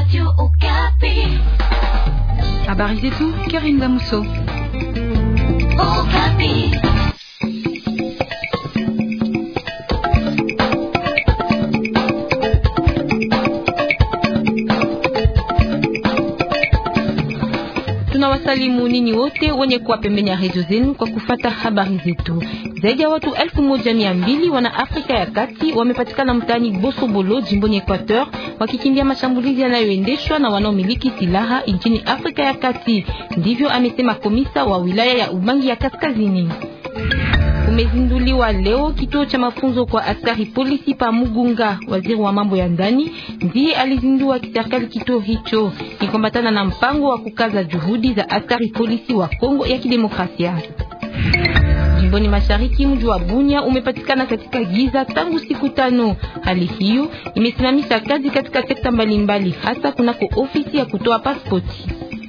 Habari zetu Karim Damuso. Tunawasalimu nini wote wenye kuwa pembeni ya redio zenu kwa kufata habari zetu. Zaidi ya watu elfu moja mia mbili wana Afrika ya Kati wamepatikana mtaani Bosobolo jimboni Equateur wakikimbia mashambulizi yanayoendeshwa na wanaomiliki silaha nchini Afrika ya Kati. Ndivyo amesema komisa wa wilaya ya Ubangi ya Kaskazini. Umezinduliwa leo kituo cha mafunzo kwa askari polisi pa Mugunga. Waziri wa mambo ya ndani ndiye alizindua kiserikali kituo hicho, ni kuambatana na mpango wa kukaza juhudi za askari polisi wa Kongo ya Kidemokrasia. Jimboni mashariki, mji wa Bunya umepatikana katika giza tangu siku tano. Hali hiyo imesimamisha kazi katika sekta mbalimbali, hasa kunako ofisi ya kutoa pasipoti.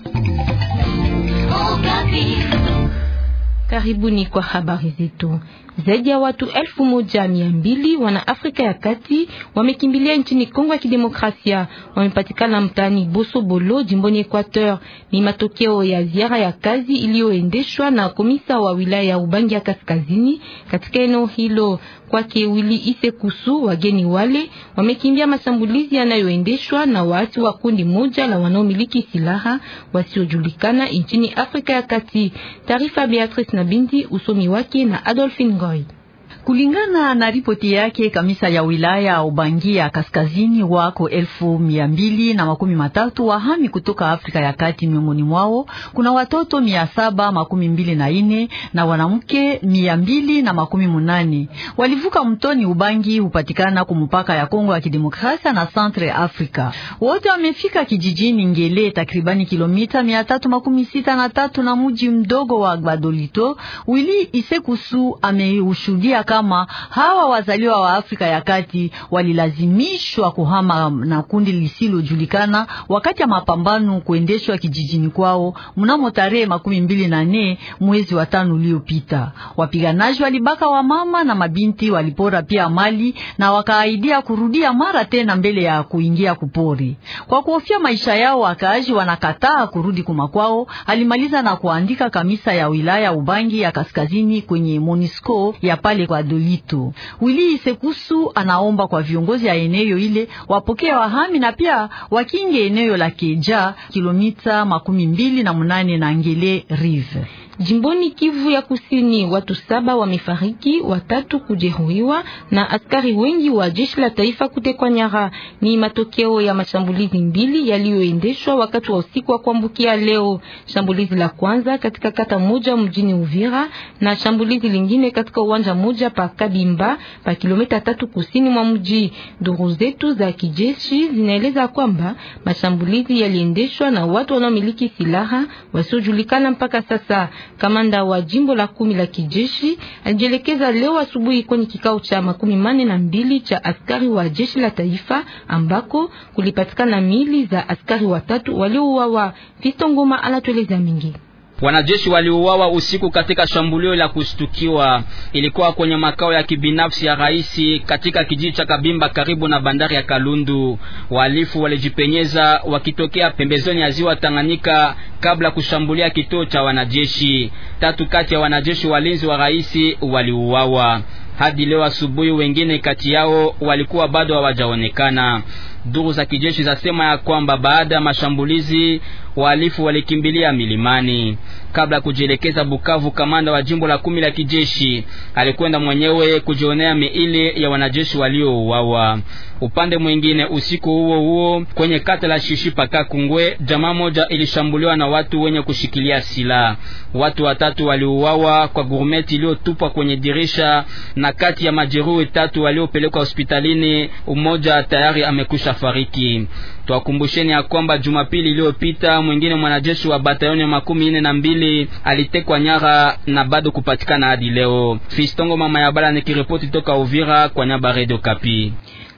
Karibuni kwa habari zetu. Zaidi ya watu elfu moja mia mbili wana Afrika ya Kati wamekimbilia nchini Kongo ya Kidemokrasia, wamepatikana mtaani Bosobolo jimboni Equateur. Ni matokeo ya ziara ya kazi iliyoendeshwa na komisa wa wilaya ya Ubangi ya Kaskazini katika eneo hilo. Kwake Wili Isekusu, wageni wale wamekimbia mashambulizi yanayoendeshwa na waasi wa kundi moja la wanaomiliki silaha wasiojulikana nchini Afrika ya Kati. Taarifa Beatrice na Bindi, usomi wake na Adolphine Goy. Kulingana na ripoti yake, kamisa ya wilaya Ubangi ya kaskazini wako elfu mia mbili na makumi matatu wahami kutoka Afrika ya Kati. Miongoni mwao kuna watoto mia saba makumi mbili na ine na wanamke mia mbili na makumi munane walivuka mtoni Ubangi hupatikana kumupaka ya Kongo ya Kidemokrasia na Centre Africa. Wote wamefika kijijini Ngele, takribani kilomita mia tatu makumi sita na tatu na muji mdogo wa Gbadolito. Wili Isekusu ameushuhudia kama hawa wazaliwa wa Afrika ya Kati walilazimishwa kuhama na kundi lisilojulikana wakati ya mapambano kuendeshwa kijijini kwao mnamo tarehe makumi mbili na nne mwezi wa tano uliopita. Wapiganaji walibaka wa mama na mabinti, walipora pia mali na wakaaidia kurudia mara tena mbele ya kuingia kupori. Kwa kuhofia maisha yao, wakaaji wanakataa kurudi kumakwao, alimaliza na kuandika kamisa ya wilaya Ubangi ya kaskazini kwenye Monisco ya pale kwa Dolito. Wili Sekusu anaomba kwa viongozi ya eneo ile wapokee wahami na pia wakinge eneo la Keja kilomita makumi mbili na munane na Ngele Rive. Jimboni Kivu ya Kusini, watu saba wamefariki, watatu kujeruhiwa na askari wengi wa jeshi la taifa kutekwa nyara. Ni matokeo ya mashambulizi mbili yaliyoendeshwa wakati wa usiku wa kuambukia leo. Shambulizi la kwanza katika kata moja mjini Uvira na shambulizi lingine katika uwanja moja pa Kabimba pa kilomita tatu kusini mwa mji. Duru zetu za kijeshi zinaeleza kwamba mashambulizi yaliendeshwa na watu wanaomiliki silaha wasiojulikana mpaka sasa. Kamanda wa jimbo la kumi la kijeshi alijielekeza leo asubuhi kwenye kikao cha makumi mane na mbili cha askari wa jeshi la taifa ambako kulipatikana mili za askari watatu waliouawa. Fisto Ngoma anatueleza mingi. Wanajeshi waliuawa usiku katika shambulio la kushtukiwa. Ilikuwa kwenye makao ya kibinafsi ya rais katika kijiji cha Kabimba karibu na bandari ya Kalundu. Wahalifu walijipenyeza wakitokea pembezoni ya ziwa Tanganyika kabla kushambulia kituo cha wanajeshi. Tatu kati ya wanajeshi walinzi wa rais waliuawa. Hadi leo asubuhi, wengine kati yao walikuwa bado hawajaonekana. Duru za kijeshi zasema ya kwamba baada ya mashambulizi wahalifu walikimbilia milimani. Kabla ya kujielekeza Bukavu, kamanda wa jimbo la kumi la kijeshi alikwenda mwenyewe kujionea miili ya wanajeshi waliouawa. Upande mwingine, usiku huo huo kwenye kata la Shishipa Kakungwe, jamaa moja ilishambuliwa na watu wenye kushikilia silaha. Watu watatu waliuawa kwa gurumeti iliyotupwa kwenye dirisha, na kati ya majeruhi tatu waliopelekwa hospitalini, umoja tayari amekwisha fariki. Twakumbusheni ya kwamba Jumapili iliyopita mwingine mwanajeshi wa batalioni ya makumi nne na mbili alitekwa nyara na bado kupatikana hadi leo. Fistongo mama ya bala nikiripoti toka Uvira kwa nyaba Radio Kapi.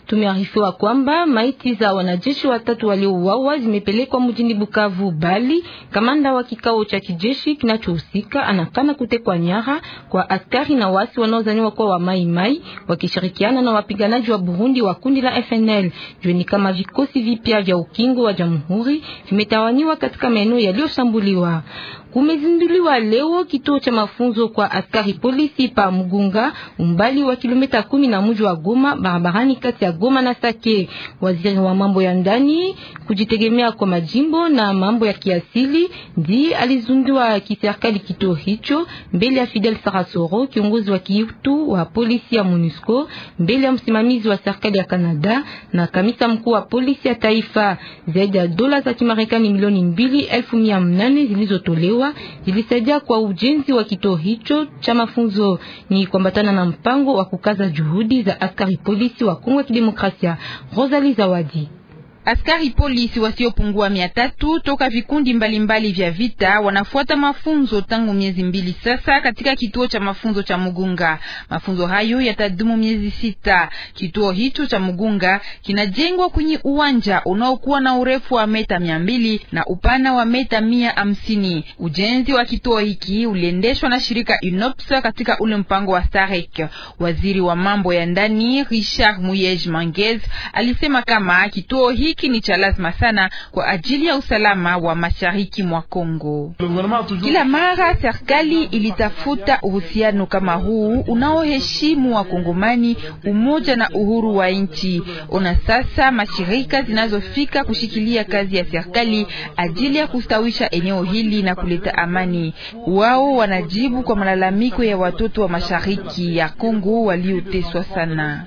Tumearifiwa kwamba maiti za wanajeshi watatu waliouawa zimepelekwa mjini Bukavu, bali kamanda wa kikao cha kijeshi kinachohusika anakana kutekwa nyara kwa askari na wasi wanaozaniwa kuwa wa Mai Mai wakishirikiana na wapiganaji wa Burundi wa kundi la FNL. Jueni kama vikosi vipya vya ukingo wa jamhuri vimetawanywa katika maeneo yaliyoshambuliwa. Kumezinduliwa leo kituo cha mafunzo kwa askari polisi pa Mugunga, umbali wa kilomita kumi na mji wa Goma, barabarani kati ya Goma na Sake. Waziri wa mambo ya ndani, kujitegemea kwa majimbo na mambo ya kiasili ndiye alizundua kiserikali kituo hicho mbele ya Fidel Sarasoro, kiongozi wa kiutu wa polisi ya MONUSCO, mbele ya msimamizi wa serikali ya Canada na kamisa mkuu wa polisi ya taifa. Zaidi ya dola za Kimarekani milioni mbili elfu mia nane zilizotolewa zilisaidia kwa ujenzi wa kituo hicho cha mafunzo. Ni kuambatana na mpango wa kukaza juhudi za askari polisi wa Kongo ya Kidemokrasia. Rosalie Zawadi Askari polisi wasiopungua mia tatu toka vikundi mbalimbali mbali vya vita wanafuata mafunzo tangu miezi mbili sasa katika kituo cha mafunzo cha Mugunga. Mafunzo hayo yatadumu miezi sita. Kituo hicho cha Mugunga kinajengwa kwenye uwanja unaokuwa na urefu wa meta mia mbili na upana wa meta mia hamsini. Ujenzi wa kituo hiki uliendeshwa na shirika UNOPS katika ule mpango wa Starek. Waziri wa mambo ya ndani Richard Muyej Mangez alisema kama kituo hiki hiki ni cha lazima sana kwa ajili ya usalama wa mashariki mwa Kongo. Kila mara serikali ilitafuta uhusiano kama huu unaoheshimu wakongomani, umoja na uhuru wa nchi. Ona sasa mashirika zinazofika kushikilia kazi ya serikali ajili ya kustawisha eneo hili na kuleta amani. Wao wanajibu kwa malalamiko ya watoto wa mashariki ya Kongo walioteswa sana.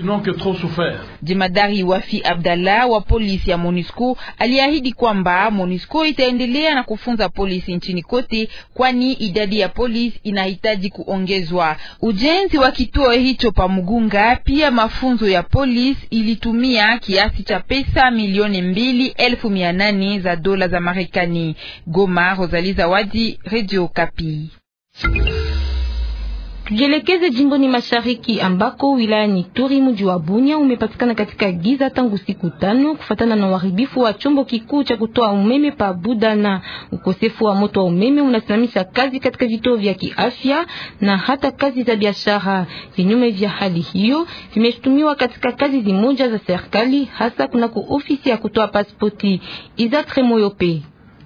Jemadari Wafi Abdallah wa polisi ya MONUSCO aliahidi kwamba MONUSCO itaendelea na kufunza polisi nchini kote, kwani idadi ya polisi inahitaji kuongezwa. Ujenzi wa kituo hicho pa Mugunga, pia mafunzo ya polisi ilitumia kiasi cha pesa milioni mbili elfu mia nane za dola za Marekani. Goma, Rosalie Zawadi, Radio Kapi. Tujielekeze jimboni mashariki ambako wilayani Turi mji wa Bunia umepatikana katika giza tangu siku tano kufatana na uharibifu wa chombo kikuu cha kutoa umeme pa Budana. Ukosefu wa moto wa umeme unasimamisha kazi katika vituo vya kiafya na hata kazi za biashara. Vinyume vya hali hiyo vimeshutumiwa katika kazi zimoja za serikali, hasa kunako ofisi ya kutoa pasipoti. Isaac Remoyope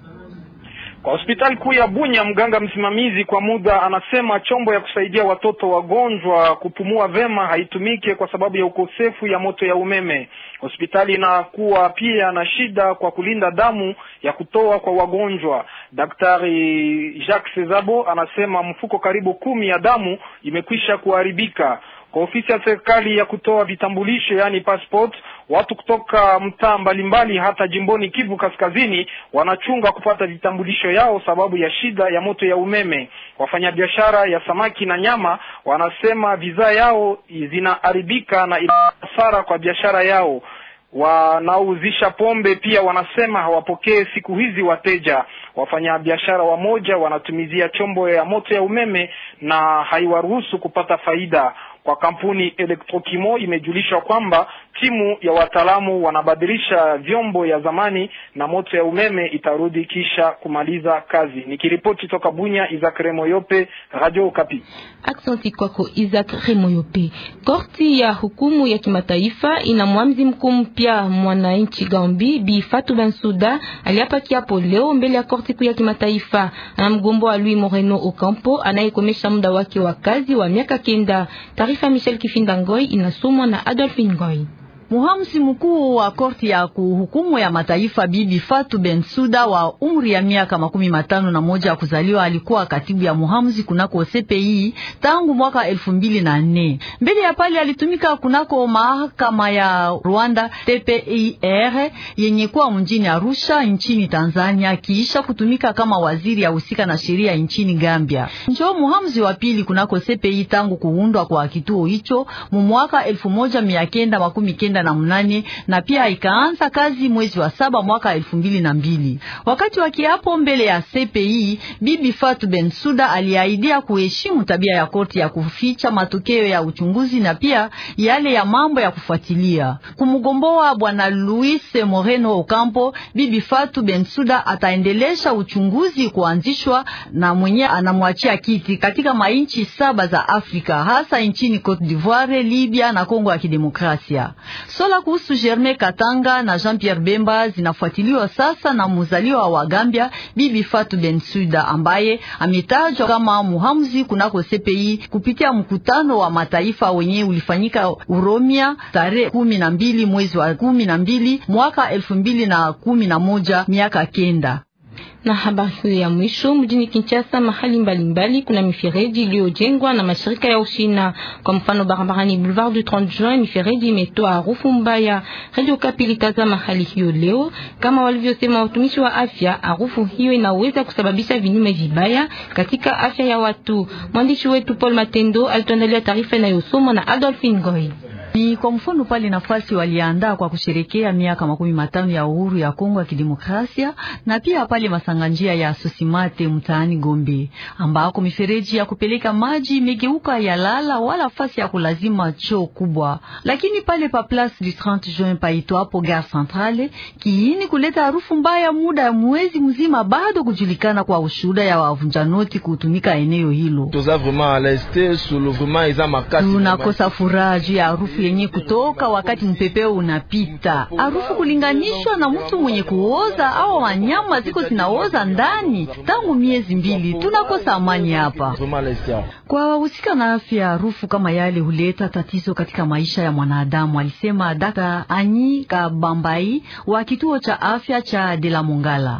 kwa hospitali kuu ya Bunya, mganga msimamizi kwa muda anasema chombo ya kusaidia watoto wagonjwa kupumua vema haitumike kwa sababu ya ukosefu ya moto ya umeme. Hospitali inakuwa pia na shida kwa kulinda damu ya kutoa kwa wagonjwa. Daktari Jacques Sezabo anasema mfuko karibu kumi ya damu imekwisha kuharibika. Kwa ofisi ya serikali ya kutoa vitambulisho yaani passport, watu kutoka mtaa mbalimbali hata jimboni Kivu Kaskazini wanachunga kupata vitambulisho yao sababu ya shida ya moto ya umeme. Wafanyabiashara ya samaki na nyama wanasema bidhaa yao zinaharibika na ina hasara kwa biashara yao. Wanaouzisha pombe pia wanasema hawapokee siku hizi wateja. Wafanyabiashara wamoja wanatumizia chombo ya moto ya umeme na haiwaruhusu kupata faida. Kwa kampuni Electrokimo imejulishwa kwamba timu ya wataalamu wanabadilisha vyombo ya zamani na moto ya umeme itarudi kisha kumaliza kazi. Nikiripoti toka Bunya, Isaac Remoyope, Radio Okapi. Aksanti kwako Isaac Remoyope. Korti ya hukumu ya kimataifa ina mwamzi mkuu mpya mwananchi Gambi Bi Fatou Bensouda aliapa kiapo leo mbele ya korti kuu ya kimataifa. Anamgomboa Louis Moreno Ocampo anayekomesha muda wake wa kazi wa miaka kenda. Taarifa Michel Kifinda Ngoi inasomwa na Adolphine Ngoi. Muhamsi mkuu wa korti ya kuhukumu ya mataifa Bibi Fatu Bensuda wa umri ya miaka makumi matano na moja ya kuzaliwa alikuwa katibu ya muhamsi kunako CPI tangu mwaka elfu mbili na nne. Mbele ya pale alitumika kunako mahakama ya Rwanda TPIR yenye kuwa mjini Arusha nchini Tanzania, kiisha kutumika kama waziri ya husika na sheria nchini Gambia. Njo muhamsi wa pili kunako CPI tangu kuundwa kwa kituo hicho mu mwaka elfu moja mia kenda makumi kenda kenda na mnane na pia ikaanza kazi mwezi wa saba mwaka elfu mbili na mbili. Wakati wa kiapo mbele ya CPI, Bibi Fatu Bensuda aliahidia kuheshimu tabia ya korti ya kuficha matokeo ya uchunguzi na pia yale ya mambo ya kufuatilia. Kumgomboa bwana Luis Moreno Ocampo, Bibi Fatu Bensuda ataendelesha uchunguzi kuanzishwa na mwenye anamwachia kiti katika mainchi saba za Afrika hasa nchini Cote d'Ivoire, Libya na Kongo ya Kidemokrasia. Sola kuhusu Germain Katanga na Jean-Pierre Bemba zinafuatiliwa sasa na muzaliwa wa Gambia Bibi Fatu Bensuda ambaye ametajwa kama muhamuzi kunako CPI kupitia mkutano wa mataifa wenye ulifanyika Uromia tarehe kumi na mbili mwezi wa kumi na mbili mwaka elfu mbili na kumi na moja miaka kenda na habari hiyo ya mwisho mjini Kinshasa, mahali mbalimbali mbali, kuna mifereji iliyojengwa na mashirika ya Ushina. Kwa mfano, barabarani Boulevard du 30 Juin, mifereji imetoa harufu mbaya. Radio Kapi ilitazama mahali hiyo leo, kama walivyosema watumishi wa afya, harufu hiyo inaweza kusababisha vinyume vibaya katika afya ya watu. Mwandishi wetu Paul Matendo alituandalia taarifa inayosomwa na Adolphine Goy. Ni kwa mfano pale nafasi waliandaa kwa kusherekea miaka makumi matano ya uhuru ya Kongo ya Kidemokrasia, na pia pale masanganjia ya Sosimate mtaani Gombe, ambako mifereji ya kupeleka maji imegeuka ya lala wala fasi ya kulazima choo kubwa. Lakini pale pa Place du 30 Juin paito hapo Gare Centrale, kiini kuleta harufu mbaya muda ya mwezi mzima bado kujulikana kwa ushuhuda ya wavunja noti kutumika eneo hilo. Tunakosa furaha juu ya harufu yenye kutoka wakati mpepeo unapita, harufu kulinganishwa na mtu mwenye kuoza au wanyama ziko zinaoza ndani tangu miezi mbili. Tunakosa amani hapa. Kwa wahusika na afya, harufu kama yale huleta tatizo katika maisha ya mwanadamu, alisema Dr. Anyi Kabambai wa kituo cha afya cha De la Mongala.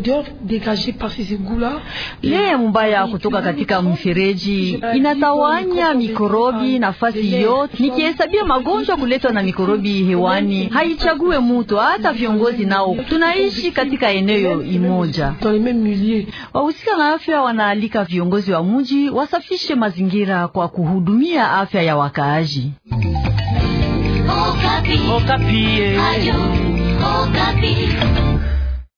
Yeye mbaya kutoka katika mfereji inatawanya mikorobi nafasi yote, nikihesabia magonjwa kuletwa na mikorobi hewani haichague mutu, hata viongozi nao tunaishi katika eneo imoja. Wahusika na afya wanaalika viongozi wa mji wasafishe mazingira kwa kuhudumia afya ya wakaaji. Okapi. Okapi. Ayo, Okapi.